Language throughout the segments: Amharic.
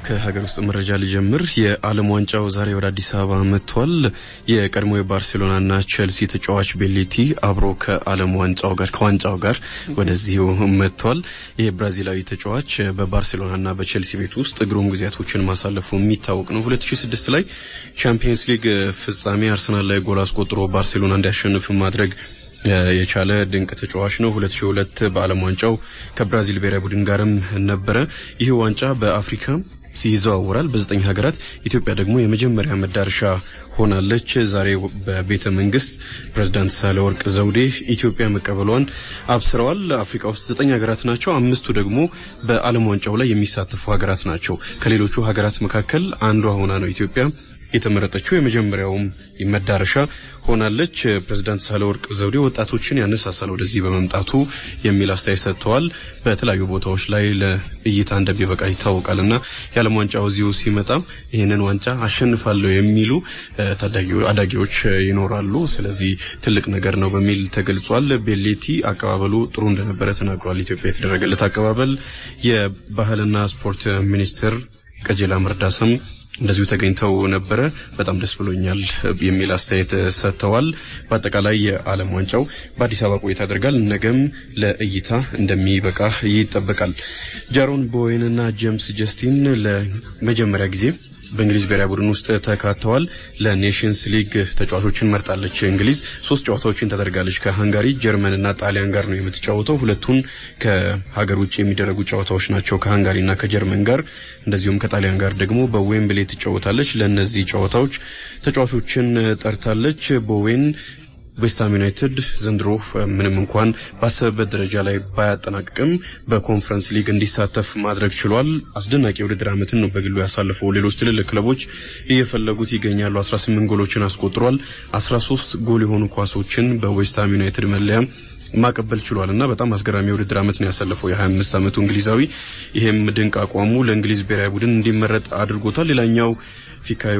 ከሀገር ውስጥ መረጃ ልጀምር። የዓለም ዋንጫው ዛሬ ወደ አዲስ አበባ መጥቷል። የቀድሞ የባርሴሎናና ቼልሲ ተጫዋች ቤሌቲ አብሮ ከዓለም ዋንጫው ጋር ከዋንጫው ጋር ወደዚሁ መጥቷል። ይህ ብራዚላዊ ተጫዋች በባርሴሎናና በቼልሲ ቤት ውስጥ ግሩም ጊዜያቶችን ማሳለፉ የሚታወቅ ነው። 2006 ላይ ቻምፒየንስ ሊግ ፍጻሜ አርሰናል ላይ ጎል አስቆጥሮ ባርሴሎና እንዲያሸንፍ ማድረግ የቻለ ድንቅ ተጫዋች ነው። 2002 በዓለም ዋንጫው ከብራዚል ብሔራዊ ቡድን ጋርም ነበረ። ይህ ዋንጫ በአፍሪካ ይዘዋወራል በዘጠኝ ሀገራት። ኢትዮጵያ ደግሞ የመጀመሪያ መዳረሻ ሆናለች። ዛሬ በቤተ መንግስት ፕሬዝዳንት ሳህለወርቅ ዘውዴ ኢትዮጵያ መቀበሏን አብስረዋል። አፍሪካ ውስጥ ዘጠኝ ሀገራት ናቸው። አምስቱ ደግሞ በዓለም ዋንጫው ላይ የሚሳተፉ ሀገራት ናቸው። ከሌሎቹ ሀገራት መካከል አንዷ ሆና ነው ኢትዮጵያ የተመረጠችው የመጀመሪያውም መዳረሻ ሆናለች። ፕሬዝዳንት ሳህለወርቅ ዘውዴ ወጣቶችን ያነሳሳል ወደዚህ በመምጣቱ የሚል አስተያየት ሰጥተዋል። በተለያዩ ቦታዎች ላይ ለእይታ እንደሚበቃ ይታወቃል እና የዓለም ዋንጫው እዚሁ ሲመጣ ይህንን ዋንጫ አሸንፋለሁ የሚሉ አዳጊዎች ይኖራሉ። ስለዚህ ትልቅ ነገር ነው በሚል ተገልጿል። ቤሌቲ አቀባበሉ ጥሩ እንደነበረ ተናግሯል። ኢትዮጵያ የተደረገለት አቀባበል የባህልና ስፖርት ሚኒስትር ቀጀላ መርዳሳም እንደዚሁ ተገኝተው ነበረ። በጣም ደስ ብሎኛል የሚል አስተያየት ሰጥተዋል። በአጠቃላይ የዓለም ዋንጫው በአዲስ አበባ ቆይታ ያደርጋል። ነገም ለእይታ እንደሚበቃ ይጠበቃል። ጃሮን ቦዌንና ጄምስ ጀስቲን ለመጀመሪያ ጊዜ በእንግሊዝ ብሔራዊ ቡድን ውስጥ ተካተዋል። ለኔሽንስ ሊግ ተጫዋቾችን መርጣለች። እንግሊዝ ሶስት ጨዋታዎችን ታደርጋለች። ከሃንጋሪ ጀርመንና ጣሊያን ጋር ነው የምትጫወተው። ሁለቱን ከሀገር ውጭ የሚደረጉ ጨዋታዎች ናቸው፣ ከሃንጋሪና ከጀርመን ጋር እንደዚሁም ከጣሊያን ጋር ደግሞ በዌምብሌ ትጫወታለች። ለእነዚህ ጨዋታዎች ተጫዋቾችን ጠርታለች። ቦዌን ዌስትሃም ዩናይትድ ዘንድሮ ምንም እንኳን ባሰበበት ደረጃ ላይ ባያጠናቅቅም በኮንፈረንስ ሊግ እንዲሳተፍ ማድረግ ችሏል። አስደናቂ የውድድር ዓመትን ነው በግሉ ያሳለፈው። ሌሎች ትልልቅ ክለቦች እየፈለጉት ይገኛሉ። 18 ጎሎችን አስቆጥሯል። 13 ጎል የሆኑ ኳሶችን በዌስትሃም ዩናይትድ መለያ ማቀበል ችሏል እና በጣም አስገራሚ የውድድር ዓመት ነው ያሳለፈው የ25 ዓመቱ እንግሊዛዊ። ይሄም ድንቅ አቋሙ ለእንግሊዝ ብሔራዊ ቡድን እንዲመረጥ አድርጎታል። ሌላኛው ፊካዩ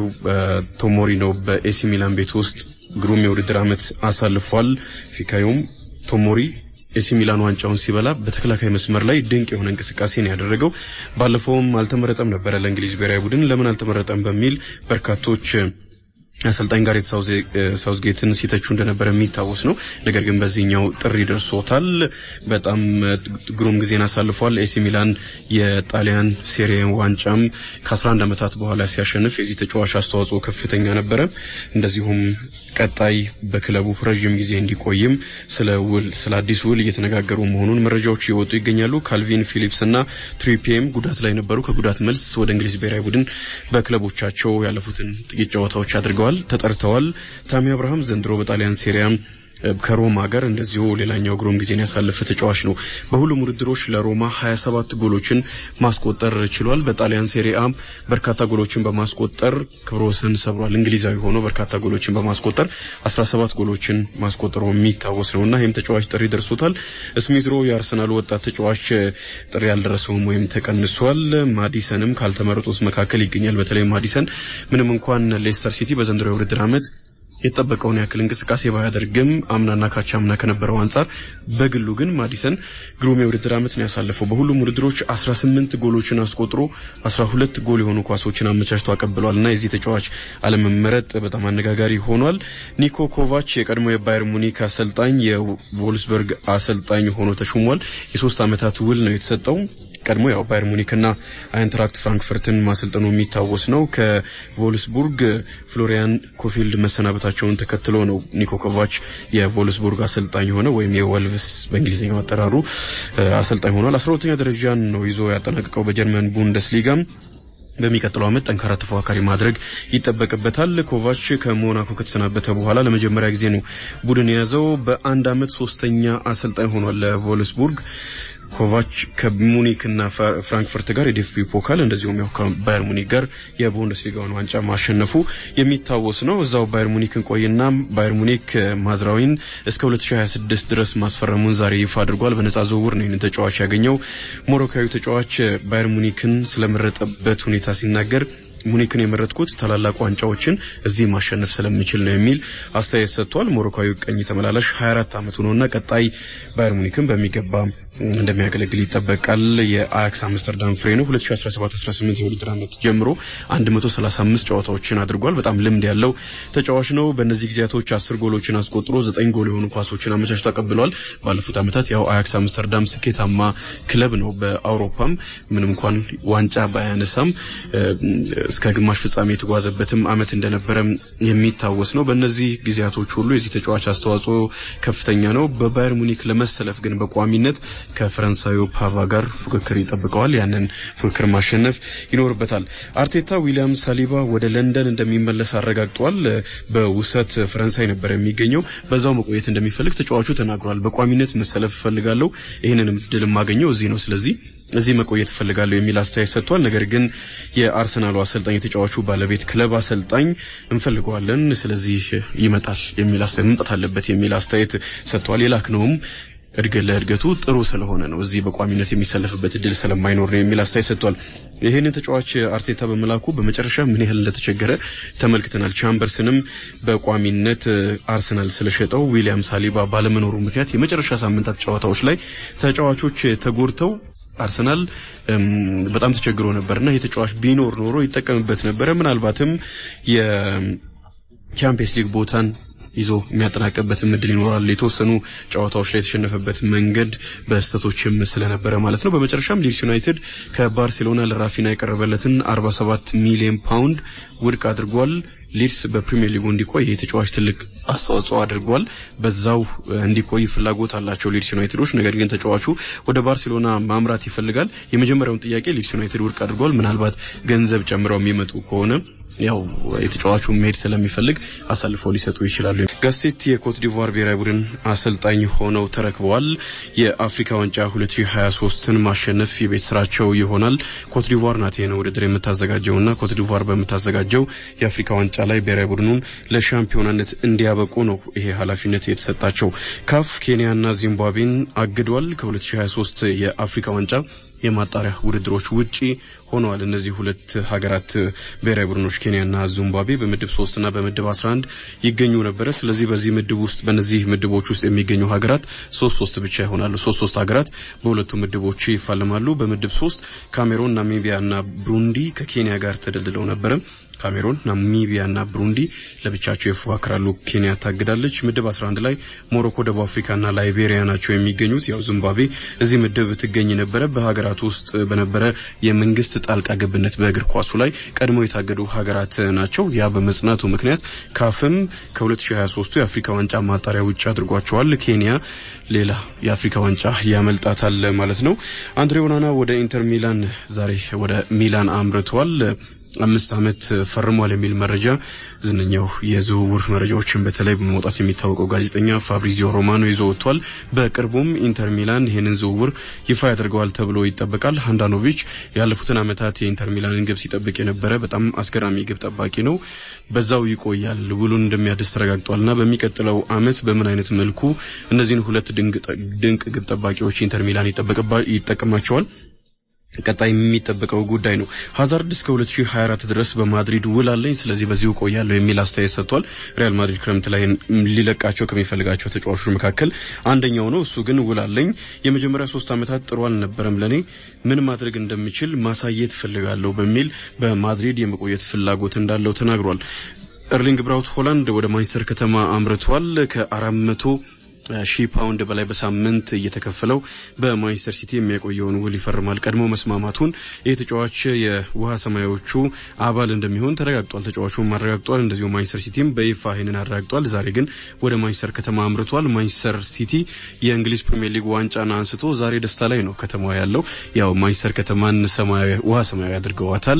ቶሞሪ ነው። በኤሲ ሚላን ቤት ውስጥ ግሩም የውድድር ዓመት አሳልፏል። ፊካዩም ቶሞሪ ኤሲ ሚላን ዋንጫውን ሲበላ በተከላካይ መስመር ላይ ድንቅ የሆነ እንቅስቃሴ ነው ያደረገው። ባለፈውም አልተመረጠም ነበረ ለእንግሊዝ ብሔራዊ ቡድን። ለምን አልተመረጠም በሚል በርካቶች አሰልጣኝ ጋሬት ሳውዝጌትን ሲተቹ እንደነበረ የሚታወስ ነው። ነገር ግን በዚህኛው ጥሪ ደርሶታል። በጣም ግሩም ጊዜን አሳልፏል። ኤሲ ሚላን የጣሊያን ሴሪያ ዋንጫም ከ11 ዓመታት በኋላ ሲያሸንፍ የዚህ ተጫዋች አስተዋጽኦ ከፍተኛ ነበረ። እንደዚሁም ቀጣይ በክለቡ ረዥም ጊዜ እንዲቆይም ስለ ውል ስለ አዲስ ውል እየተነጋገሩ መሆኑን መረጃዎች እየወጡ ይገኛሉ። ካልቪን ፊሊፕስ እና ትሪፒኤም ጉዳት ላይ ነበሩ። ከጉዳት መልስ ወደ እንግሊዝ ብሔራዊ ቡድን በክለቦቻቸው ያለፉትን ጥቂት ጨዋታዎች አድርገዋል፣ ተጠርተዋል። ታሚ አብርሃም ዘንድሮ በጣሊያን ሴሪያ ከሮማ ጋር እንደዚሁ ሌላኛው ግሩም ጊዜን ያሳለፈ ተጫዋች ነው። በሁሉም ውድድሮች ለሮማ 27 ጎሎችን ማስቆጠር ችሏል። በጣሊያን ሴሪአ በርካታ ጎሎችን በማስቆጠር ክብረ ወሰን ሰብሯል። እንግሊዛዊ ሆኖ በርካታ ጎሎችን በማስቆጠር 17 ጎሎችን ማስቆጠሩ የሚታወስ ነው እና ይህም ተጫዋች ጥሪ ደርሶታል። ስሚዝሮ የአርሰናሉ ወጣት ተጫዋች ጥሪ ያልደረሰውም ወይም ተቀንሷል። ማዲሰንም ካልተመረጡት መካከል ይገኛል። በተለይ ማዲሰን ምንም እንኳን ሌስተር ሲቲ በዘንድሮ የውድድር ዓመት የተጠበቀውን ያክል እንቅስቃሴ ባያደርግም አምናና ካቻምና ከነበረው አንጻር በግሉ ግን ማዲሰን ግሩም የውድድር ዓመት ነው ያሳለፈው። በሁሉም ውድድሮች 18 ጎሎችን አስቆጥሮ 12 ጎል የሆኑ ኳሶችን አመቻችቶ አቀብሏል እና የዚህ ተጫዋች አለመመረጥ በጣም አነጋጋሪ ሆኗል። ኒኮ ኮቫች የቀድሞ የባየር ሙኒክ አሰልጣኝ የቮልስበርግ አሰልጣኝ ሆኖ ተሹሟል። የሶስት ዓመታት ውል ነው የተሰጠው። ቀድሞ ያው ባየር ሙኒክና አይንትራክት ፍራንክፈርትን ማሰልጠኑ የሚታወስ ነው። ከቮልስቡርግ ፍሎሪያን ኮፊልድ መሰናበታቸውን ተከትሎ ነው ኒኮ ኮቫች የቮልስቡርግ አሰልጣኝ ሆነ ወይም የወልቭስ በእንግሊዝኛው አጠራሩ አሰልጣኝ ሆኗል። አስራ ሁለተኛ ደረጃን ነው ይዞ ያጠናቀቀው በጀርመን ቡንደስሊጋም በሚቀጥለው ዓመት ጠንካራ ተፎካካሪ ማድረግ ይጠበቅበታል። ኮቫች ከሞናኮ ከተሰናበተ በኋላ ለመጀመሪያ ጊዜ ነው ቡድን የያዘው። በአንድ ዓመት ሶስተኛ አሰልጣኝ ሆኗል ለቮልስቡርግ። ኮቫች ከሙኒክ እና ፍራንክፈርት ጋር የዲኤፍቢ ፖካል እንደዚሁም ያው ከባየር ሙኒክ ጋር የቡንደስሊጋውን ዋንጫ ማሸነፉ የሚታወስ ነው። እዛው ባየር ሙኒክን ቆይና ባየር ሙኒክ ማዝራዊን እስከ 2026 ድረስ ማስፈረሙን ዛሬ ይፋ አድርጓል። በነጻ ዝውውር ነው ይህንን ተጫዋች ያገኘው። ሞሮካዊ ተጫዋች ባየር ሙኒክን ስለመረጠበት ሁኔታ ሲናገር ሙኒክን የመረጥኩት ታላላቅ ዋንጫዎችን እዚህ ማሸነፍ ስለምችል ነው የሚል አስተያየት ሰጥቷል። ሞሮካዊ ቀኝ ተመላላሽ 24 ዓመቱ ነውና ቀጣይ ባየር ሙኒክን በሚገባ እንደሚያገለግል ይጠበቃል። የአያክስ አምስተርዳም ፍሬ ነው። 2017-18 የውድድር ዓመት ጀምሮ 135 ጨዋታዎችን አድርጓል። በጣም ልምድ ያለው ተጫዋች ነው። በእነዚህ ጊዜያቶች አስር ጎሎችን አስቆጥሮ ዘጠኝ ጎል የሆኑ ኳሶችን አመቻች ተቀብሏል። ባለፉት ዓመታት ያው አያክስ አምስተርዳም ስኬታማ ክለብ ነው። በአውሮፓም ምንም እንኳን ዋንጫ ባያነሳም እስከ ግማሽ ፍጻሜ የተጓዘበትም ዓመት እንደነበረ የሚታወስ ነው። በእነዚህ ጊዜያቶች ሁሉ የዚህ ተጫዋች አስተዋጽኦ ከፍተኛ ነው። በባየር ሙኒክ ለመሰለፍ ግን በቋሚነት ከፈረንሳዩ ፓቫ ጋር ፉክክር ይጠብቀዋል። ያንን ፉክክር ማሸነፍ ይኖርበታል። አርቴታ ዊሊያም ሳሊባ ወደ ለንደን እንደሚመለስ አረጋግጧል። በውሰት ፈረንሳይ ነበር የሚገኘው። በዛው መቆየት እንደሚፈልግ ተጫዋቹ ተናግሯል። በቋሚነት መሰለፍ እፈልጋለሁ፣ ይህንንም ድል የማገኘው እዚህ ነው። ስለዚህ እዚህ መቆየት እፈልጋለሁ የሚል አስተያየት ሰጥቷል። ነገር ግን የአርሰናሉ አሰልጣኝ የተጫዋቹ ባለቤት ክለብ አሰልጣኝ እንፈልገዋለን፣ ስለዚህ ይመጣል የሚል አስተያየት መምጣት አለበት የሚል አስተያየት ሰጥቷል። የላክነውም እድገት ለእድገቱ ጥሩ ስለሆነ ነው እዚህ በቋሚነት የሚሰለፍበት እድል ስለማይኖር ነው የሚል አስተያየት ሰጥቷል። ይህንን ተጫዋች አርቴታ በመላኩ በመጨረሻ ምን ያህል እንደተቸገረ ተመልክተናል። ቻምበርስንም በቋሚነት አርሰናል ስለሸጠው ዊሊያም ሳሊባ ባለመኖሩ ምክንያት የመጨረሻ ሳምንታት ጨዋታዎች ላይ ተጫዋቾች ተጎድተው አርሰናል በጣም ተቸግሮ ነበርና ይህ ተጫዋች ቢኖር ኖሮ ይጠቀምበት ነበረ። ምናልባትም የቻምፒየንስ ሊግ ቦታን ይዞ የሚያጠናቀበትም እድል ይኖራል። የተወሰኑ ጨዋታዎች ላይ የተሸነፈበት መንገድ በስህተቶችም ስለነበረ ማለት ነው። በመጨረሻም ሊድስ ዩናይትድ ከባርሴሎና ለራፊና የቀረበለትን 47 ሚሊዮን ፓውንድ ውድቅ አድርጓል። ሊድስ በፕሪሚየር ሊጉ እንዲቆይ ይህ ተጫዋች ትልቅ አስተዋጽኦ አድርጓል። በዛው እንዲቆይ ፍላጎት አላቸው ሊድስ ዩናይትዶች። ነገር ግን ተጫዋቹ ወደ ባርሴሎና ማምራት ይፈልጋል። የመጀመሪያውን ጥያቄ ሊድስ ዩናይትድ ውድቅ አድርጓል። ምናልባት ገንዘብ ጨምረው የሚመጡ ከሆነ ያው የተጫዋቹ መሄድ ስለሚፈልግ አሳልፈው ሊሰጡ ይችላሉ። ጋሴት የኮት ዲቮር ብሔራዊ ቡድን አሰልጣኝ ሆነው ተረክበዋል። የአፍሪካ ዋንጫ 2023ን ማሸነፍ የቤት ስራቸው ይሆናል። ኮት ዲቮር ናት ይህን ውድድር የምታዘጋጀውና ኮት ዲቮር በምታዘጋጀው የአፍሪካ ዋንጫ ላይ ብሔራዊ ቡድኑን ለሻምፒዮናነት እንዲያበቁ ነው ይሄ ኃላፊነት የተሰጣቸው። ካፍ ኬንያና ዚምባብዌን አግዷል። ከ2023 የአፍሪካ ዋንጫ የማጣሪያ ውድድሮች ውጪ ሆነዋል። እነዚህ ሁለት ሀገራት ብሔራዊ ቡድኖች ኬንያና ዚምባብዌ በምድብ ሶስትና በምድብ 11 ይገኙ ነበረ። ስለዚህ በዚህ ምድብ ውስጥ በእነዚህ ምድቦች ውስጥ የሚገኙ ሀገራት ሶስት ሶስት ብቻ ይሆናሉ። ሶስት ሶስት ሀገራት በሁለቱ ምድቦች ይፋለማሉ። በምድብ ሶስት ካሜሮን፣ ናሚቢያና ብሩንዲ ከኬንያ ጋር ተደልድለው ነበረ። ካሜሮን፣ ናሚቢያ እና ብሩንዲ ለብቻቸው ይፎካከራሉ። ኬንያ ታግዳለች። ምድብ 11 ላይ ሞሮኮ፣ ደቡብ አፍሪካና ላይቤሪያ ናቸው የሚገኙት። ያው ዚምባብዌ እዚህ ምድብ ትገኝ ነበረ። በሀገራቱ ውስጥ በነበረ የመንግስት ጣልቃ ገብነት በእግር ኳሱ ላይ ቀድሞ የታገዱ ሀገራት ናቸው። ያ በመጽናቱ ምክንያት ካፍም ከ2023 የአፍሪካ ዋንጫ ማጣሪያ ውጭ አድርጓቸዋል። ኬንያ ሌላ የአፍሪካ ዋንጫ ያመልጣታል ማለት ነው። አንድሬ ኦናና ወደ ኢንተር ሚላን ዛሬ ወደ ሚላን አምርቷል። አምስት ዓመት ፈርሟል የሚል መረጃ ዝነኛው የዝውውር መረጃዎችን በተለይ በመውጣት የሚታወቀው ጋዜጠኛ ፋብሪዚዮ ሮማኖ ይዞ ወጥቷል። በቅርቡም ኢንተር ሚላን ይህንን ዝውውር ይፋ ያደርገዋል ተብሎ ይጠበቃል። ሃንዳኖቪች ያለፉትን ዓመታት የኢንተር ሚላንን ግብ ሲጠብቅ የነበረ በጣም አስገራሚ ግብ ጠባቂ ነው። በዛው ይቆያል፣ ውሉን እንደሚያድስ ተረጋግጧልና በሚቀጥለው ዓመት በምን አይነት መልኩ እነዚህን ሁለት ድንቅ ግብ ጠባቂዎች ኢንተር ሚላን ይጠቀማቸዋል ቀጣይ የሚጠበቀው ጉዳይ ነው። ሀዛርድ እስከ 2024 ድረስ በማድሪድ ውል አለኝ፣ ስለዚህ በዚሁ ቆያለሁ የሚል አስተያየት ሰጥቷል። ሪያል ማድሪድ ክረምት ላይ ሊለቃቸው ከሚፈልጋቸው ተጫዋቾች መካከል አንደኛው ነው። እሱ ግን ውል አለኝ፣ የመጀመሪያ ሶስት ዓመታት ጥሩ አልነበረም፣ ለእኔ ምን ማድረግ እንደምችል ማሳየት ፈልጋለሁ በሚል በማድሪድ የመቆየት ፍላጎት እንዳለው ተናግሯል። ኤርሊንግ ብራውት ሆላንድ ወደ ማንቸስተር ከተማ አምርቷል። ከአራት መቶ ሺህ ፓውንድ በላይ በሳምንት እየተከፈለው በማንቸስተር ሲቲ የሚያቆየውን ውል ይፈርማል። ቀድሞ መስማማቱን ይህ ተጫዋች የውሃ ሰማያዎቹ አባል እንደሚሆን ተረጋግጧል። ተጫዋቹም አረጋግጧል። እንደዚሁ ማንቸስተር ሲቲም በይፋ ይህንን አረጋግጧል። ዛሬ ግን ወደ ማንቸስተር ከተማ አምርቷል። ማንቸስተር ሲቲ የእንግሊዝ ፕሪምየር ሊግ ዋንጫን አንስቶ ዛሬ ደስታ ላይ ነው ከተማዋ ያለው። ያው ማንቸስተር ከተማን ውሃ ሰማያዊ አድርገዋታል።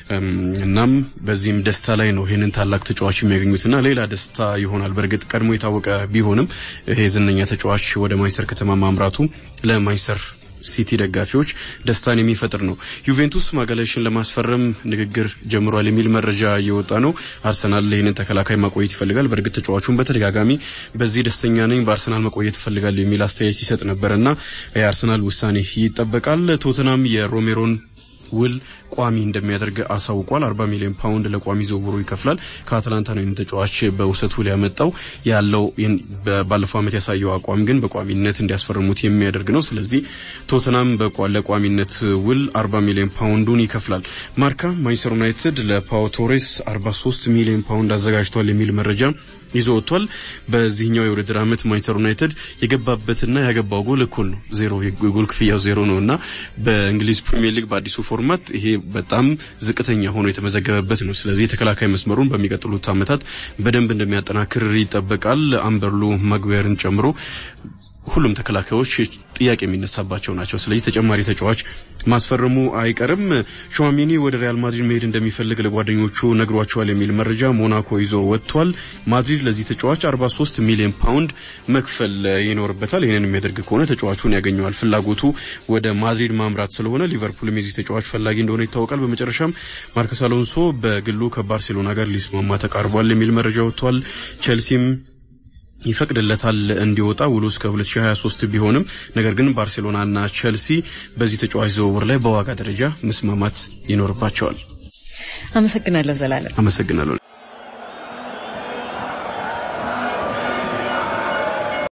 እናም በዚህም ደስታ ላይ ነው ይህንን ታላቅ ተጫዋች የሚያገኙትና ሌላ ደስታ ይሆናል። በእርግጥ ቀድሞ የታወቀ ቢሆንም ይሄ ዝነኛ ተጫዋች ወደ ማንቸስተር ከተማ ማምራቱ ለማንቸስተር ሲቲ ደጋፊዎች ደስታን የሚፈጥር ነው። ዩቬንቱስ ማጋሌሽን ለማስፈረም ንግግር ጀምሯል የሚል መረጃ እየወጣ ነው። አርሰናል ይህንን ተከላካይ ማቆየት ይፈልጋል። በእርግጥ ተጫዋቹን በተደጋጋሚ በዚህ ደስተኛ ነኝ፣ በአርሰናል መቆየት ይፈልጋል የሚል አስተያየት ሲሰጥ ነበርና የአርሰናል ውሳኔ ይጠበቃል። ቶተናም የሮሜሮን ውል ቋሚ እንደሚያደርግ አሳውቋል። 40 ሚሊዮን ፓውንድ ለቋሚ ዝውውሩ ይከፍላል። ከአትላንታ ነው ይህን ተጫዋች በውሰት ውል ያመጣው ያለው ባለፈው ዓመት ያሳየው አቋም ግን በቋሚነት እንዲያስፈርሙት የሚያደርግ ነው። ስለዚህ ቶተናም ለቋሚነት ውል 40 ሚሊዮን ፓውንዱን ይከፍላል። ማርካ ማንቸስተር ዩናይትድ ለፓው ቶሬስ 43 ሚሊዮን ፓውንድ አዘጋጅቷል የሚል መረጃ ይዞ ወጥቷል። በዚህኛው የውድድር ዓመት ማንቸስተር ዩናይትድ የገባበትና ያገባው ጎል እኩል ነው፣ ዜሮ የጎል ክፍያው ዜሮ ነው እና በእንግሊዝ ፕሪሚየር ሊግ በአዲሱ ፎርማት ይሄ በጣም ዝቅተኛ ሆኖ የተመዘገበበት ነው። ስለዚህ የተከላካይ መስመሩን በሚቀጥሉት ዓመታት በደንብ እንደሚያጠናክር ይጠበቃል። አምበርሉ ማግቢያርን ጨምሮ ሁሉም ተከላካዮች ጥያቄ የሚነሳባቸው ናቸው። ስለዚህ ተጨማሪ ተጫዋች ማስፈረሙ አይቀርም። ሸዋሚኒ ወደ ሪያል ማድሪድ መሄድ እንደሚፈልግ ለጓደኞቹ ነግሯቸዋል የሚል መረጃ ሞናኮ ይዞ ወጥቷል። ማድሪድ ለዚህ ተጫዋች 43 ሚሊዮን ፓውንድ መክፈል ይኖርበታል። ይህንን የሚያደርግ ከሆነ ተጫዋቹን ያገኘዋል። ፍላጎቱ ወደ ማድሪድ ማምራት ስለሆነ ሊቨርፑልም የዚህ ተጫዋች ፈላጊ እንደሆነ ይታወቃል። በመጨረሻም ማርከስ አሎንሶ በግሉ ከባርሴሎና ጋር ሊስማማ ተቃርቧል የሚል መረጃ ወጥቷል። ቼልሲም ይፈቅድለታል እንዲወጣ ውሉ እስከ 2023 ቢሆንም ነገር ግን ባርሴሎናና ቸልሲ በዚህ ተጫዋች ዝውውር ላይ በዋጋ ደረጃ መስማማት ይኖርባቸዋል። አመሰግናለሁ ዘላለም። አመሰግናለሁ።